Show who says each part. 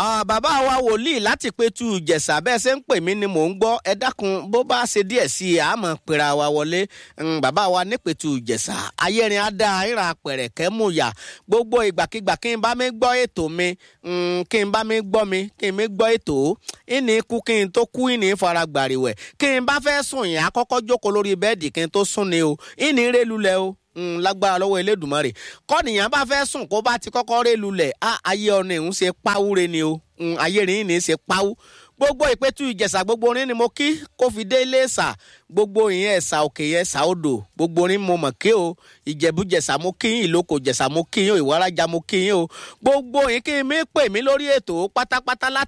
Speaker 1: bàbá wa wòlíì láti pétu ìjẹ̀ṣà bẹ́ẹ̀ ṣe ń pè mí ni mò ń gbọ́ ẹ dákun bó bá ṣe díẹ̀ sí i àmọ́ pera wa wọlé bàbá wa nípẹ̀tù ìjẹ̀ṣà ayérin adá ìrà pẹ̀rẹ̀kẹ́ mùyà gbogbo ìgbàkigbà kí n bá mi gbọ́ ètò mi kí n bá mi gbọ́ mi kí n mi gbọ́ ètò ìní kú kí n tó kú ìní fara gbàrìwẹ̀ kí n bá fẹ́ sùn yẹn àkọ́kọ́ jókòó lórí bẹ́ẹ̀dì kí n tó sùn ni o ìní rélulẹ̀ o lágbára lọ́wọ́ elédùnmarè kọ́nìyàn bá fẹ́ sùn kó bá ti kọ́kọ́ ré lulẹ̀ ayé ọ̀nà ìhún ṣe páwúre ni o ayé rìn ní ṣe páwú gbogbo ìpẹ́tù ìjẹ̀ṣà gbogbo orin ni mo kí kó fi dé ilé ẹ̀sà gbogbo ìyẹn ẹ̀sà òkè yẹn ẹ̀sà odò gbogbo orin mo mọ̀ kí o ìjẹ̀bú-jẹ̀ṣà mo kí yín ìlókò jẹ̀ṣà mo kí yín o ìwárajà mo kí yín o gbogbo yín kí n mi pè mí lórí ètò pátápátá láti.